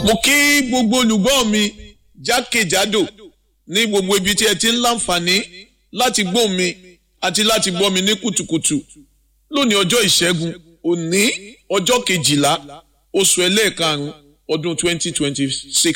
mo kí gbogbo olùgbọ́ mi jákèjádò ní gbogbo ibi tí ẹ ti ń láǹfààní láti gbọ́ mi àti láti gbọ́ mi ní kùtùkùtù lónìí ọjọ́ ìṣẹ́gun òní ọjọ́ kejìlá oṣù ẹlẹ́ẹ̀karùn-ún ọdún twenty twenty six.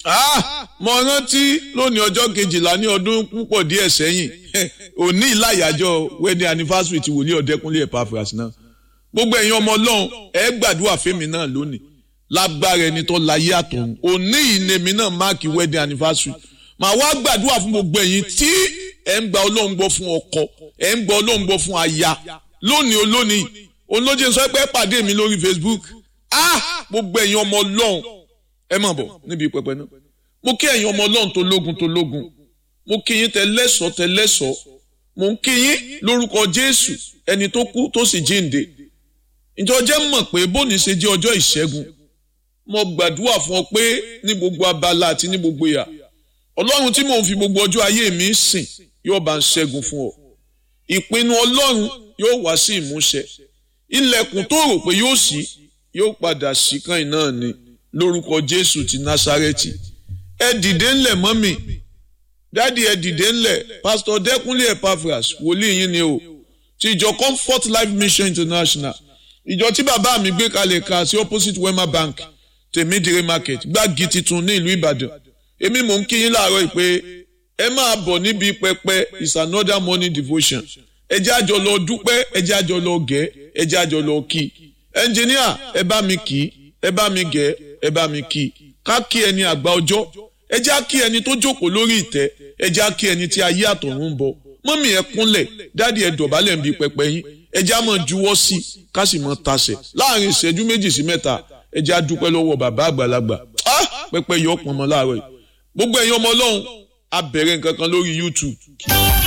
mo rántí lónìí ọjọ́ kejìlá ní ọdún púpọ̀ díẹ̀ sẹ́yìn òní ìlàyàjọ́ wedding anniversary ti wòlíì ọ̀dẹ́kúnlé Epaphras náà gbogbo ẹ̀yin ọmọ ọlọ́run ẹ gbàdúrà fẹ́mi náà lónìí lágbára ẹni tó láyé àtọ̀run òní ìnèmí náà máàkì wedding anniversary màá wá gbàdúrà fún gbogbo ẹ̀yin tí ẹ̀ ń gba ọlọ́run gbọ́ fún ọkọ ẹ̀ ń gba ọlọ́run gbọ́ fún aya lónìí olónìí olóje sọ pé pàdé mi lórí Facebook ah gbogbo ẹ̀yin ọmọ ọlọ́run ẹ má bọ̀ níbi pẹpẹ náà mo kí ẹ̀yin ọmọ ọlọ́run tó lógun tó lógun mo kí yín tẹlẹ́sọ̀ tẹlẹ́sọ̀ mo ń kí yín lórúkọ Jésù ẹni tó kú tó sì jíǹde ìjọ jẹ́ mọ̀ pé bóni ṣe jẹ́ ọjọ́ ìṣẹ́gun mo gbàdúrà fún ọ pé ní gbogbo abala àti ní gbogbo ìyà ọlọ́run tí mò ń fi gbogbo ọjọ́ ayé mi sìn yóò bá ń ṣẹ́gun fún ọ ìpinnu ọlọ́run yóò wá sí ìmúṣẹ ilẹ̀kùn tó rò pé yóò ṣí yóò padà ṣí kan náà ni lórúkọ jésù ti násárẹ́tì ẹ dìde ńlẹ̀ mọ́mì dáàdi ẹ dìde ńlẹ̀ pásítọ̀ dẹ́kunlé Epaphras wòlíì yín ni o ti ìjọ comfort life mission international ìjọ tí bàbá mi gbé kalẹ̀ ka sí opposite wema bank tèmídìrí market gbági titun ní ìlú ìbàdàn èmi mò ń kí yín láàárọ̀ yìí pé ẹ máa bọ̀ níbi pẹpẹ is another morning devotion ẹ jẹ́ àjọ lọ dúpẹ́ ẹ jẹ́ àjọ lọ gẹ̀ ẹ jẹ́ àjọ lọ kí ẹnjìníà ẹ bá mi kí ẹ bá mi gẹ̀ ẹ bá mi kí ká kí ẹni àgbà ọjọ́ ẹ jẹ́ kí ẹni tó jókòó lórí ìtẹ́ ẹ jẹ́ kí ẹni tí ayé àtọ̀run ń bọ̀ mọ́mì ẹ kúnlẹ̀ dáàdi ẹ dọ̀bálẹ̀ ń bi pẹpẹ yín ẹ jẹ́ àmọ́ juwọ́ sí ká sì mọ́ tasẹ̀ láàrin ìṣẹ́jú méjì sí mẹ́ta ẹ jẹ́ àdúpẹ́ lọ́wọ́ bàbá àgbàlagbà pẹpẹ yọ pọnmọ láàárọ̀ yìí gbogbo ẹ̀yin ọmọ ọlọ́run a bẹ̀rẹ̀ nǹkan kan lórí YouTube